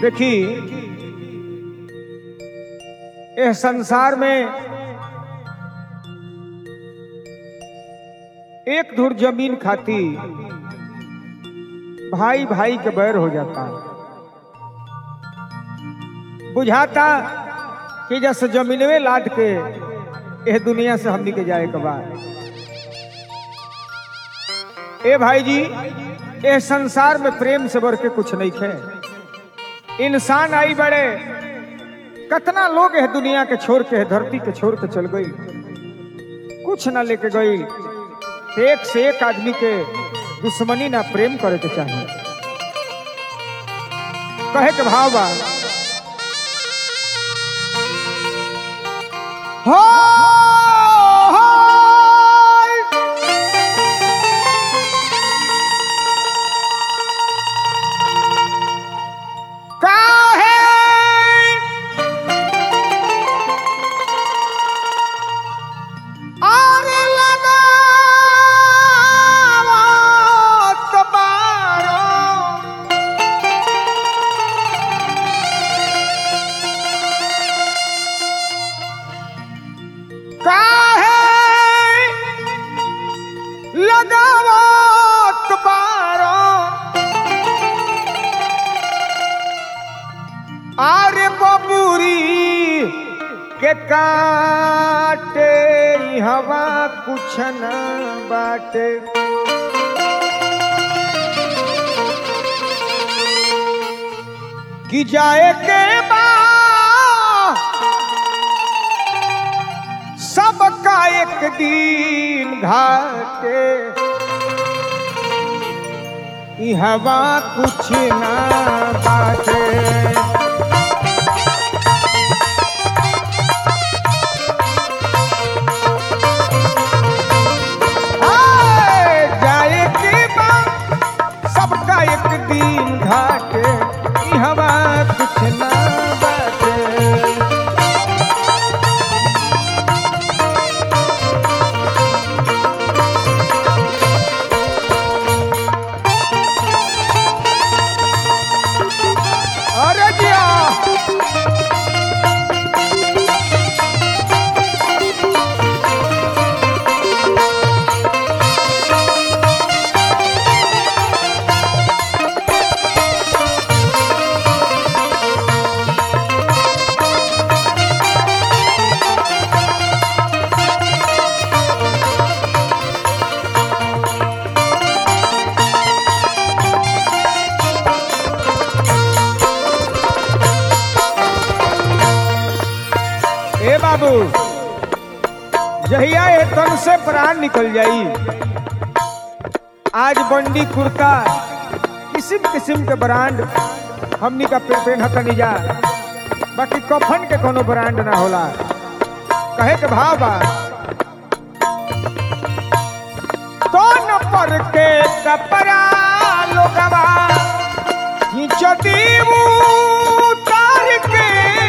देखी यह संसार में एक धुर जमीन खाती भाई भाई के बैर हो जाता बुझाता कि जैसे जमीनवे लाद के यह दुनिया से हमनी के जाए के बाद ए भाई जी ए संसार में प्रेम से बढ़ के कुछ नहीं खे इंसान आई बड़े कतना लोग है दुनिया के छोड़ के है धरती के छोड़ के चल गई कुछ ना लेके गई एक से एक आदमी के दुश्मनी ना प्रेम करे के चाहिए कहे के भाव बा हो, हो, काहे आरे लगावत बारो काहे लगावत बारो आरे बबूरी के काटे ई हवा कुछ न बाटे कि जाए के बा सबका एक दिन घाटे ई हवा कुछ ना बाटे आए, जाए के बा सबका एक दिन घाटे ई हवा कुछ ना बाटे अरे जिया ए बाबू जहिया ए तन से प्राण निकल जाई आज बंडी कुर्ता किस्म किस्म के ब्रांड हमनी का पे पेन नहीं जा बाकी कफन के कोनो ब्रांड ना होला कहे के भाव बा तोन पर के कपड़ा लोगवा खींचती उतार के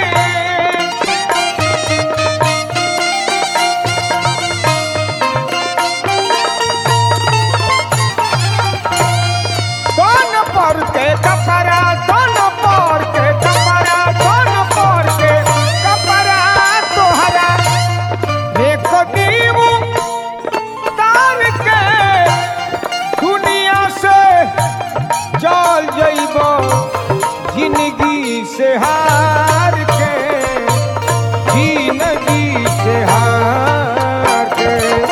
कौन पर के कपड़ा कौन पर के कपड़ा कौन पर के कपड़ा तोहरा एक दीव तार के दुनिया से चल जइबो जिंदगी से हार के जिंदगी से हार के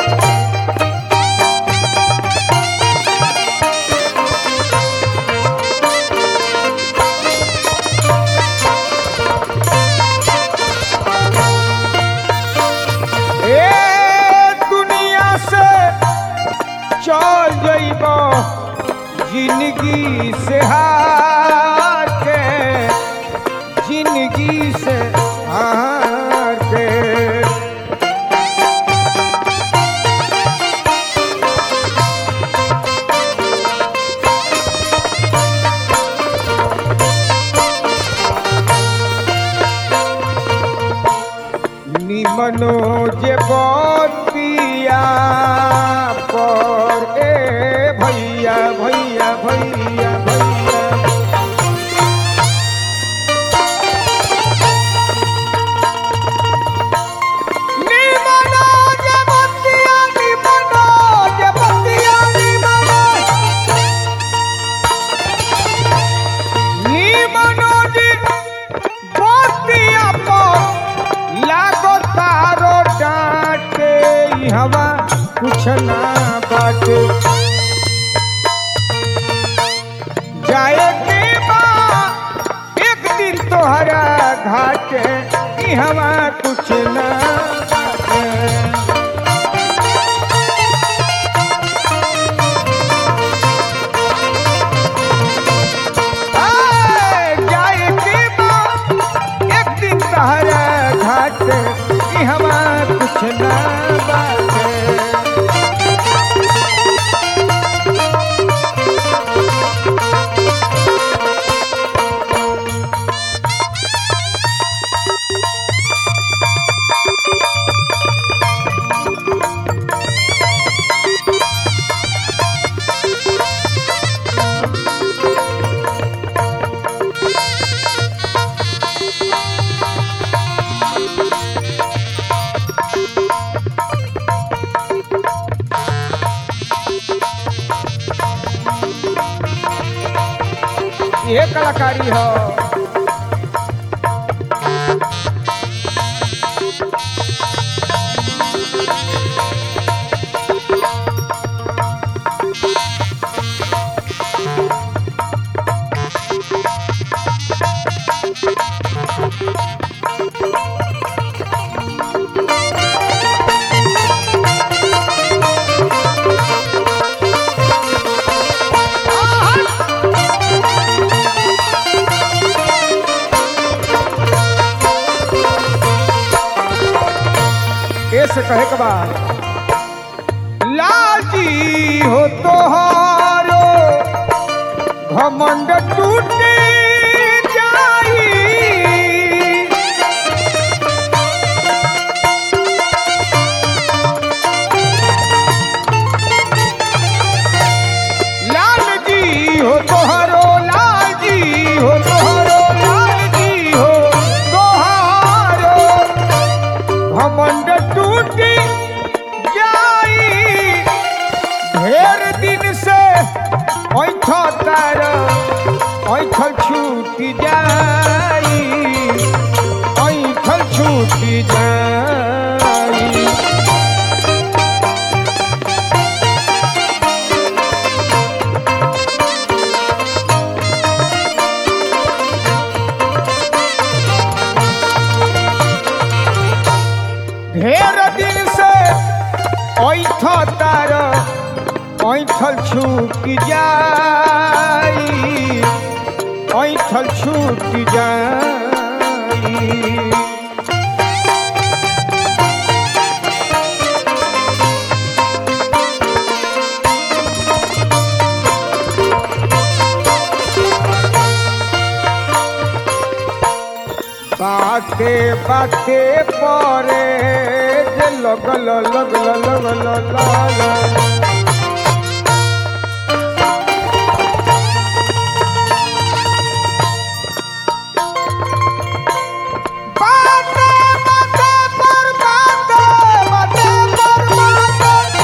ए दुनिया से चल जइबो जिंदगी से हार के जिंदगी से हार के निमनो जे बतिया पर ए भैया भैया भैया भैया बाटे जाए के बा एक दिन तोहरा घाटे ई हवा कुछ ना बाटे आए, जाए के बा एक दिन तोहरा घाटे ई हवा कुछ ना बाटे ये कलाकारी हो ऐसे कहे के बाद लाल जी हो तोहारो घमंड टूटे जाई लाल जी हो तोहारो लाल जी हो तोहारो लाल जी हो तोहारो घमंड टूटी जाई ढेर दिन से ऐठ तार ऐठल छूटी जाई ऐठल छूटी जाई ढेर दिन से ऐठ तार ऐठल छूट जाई ऐठल छूट जाई बाते बाते परे जे लगल लगल लगल लगल बाते बाते पर बाते बाते पर बाते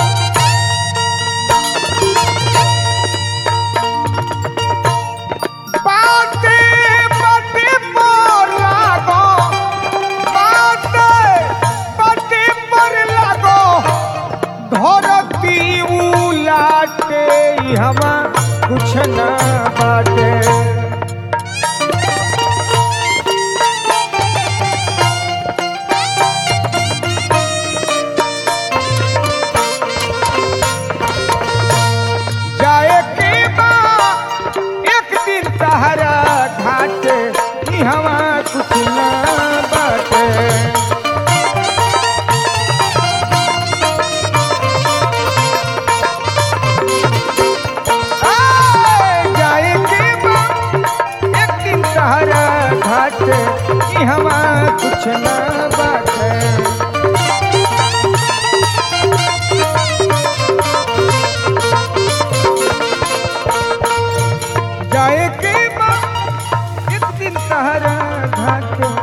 बाते बाते पर लागो बाते बाते पर लागो धरती उलाटे हमा कुछ ना बाटे जाए के बा एक दिन तहरा घाटे ई हवा कुछ ना बाटे आए, जाए के बा एक दिन तहरा घाटे ई हवा कुछ ना बाटे जाए के बा एक दिन तहरा घाट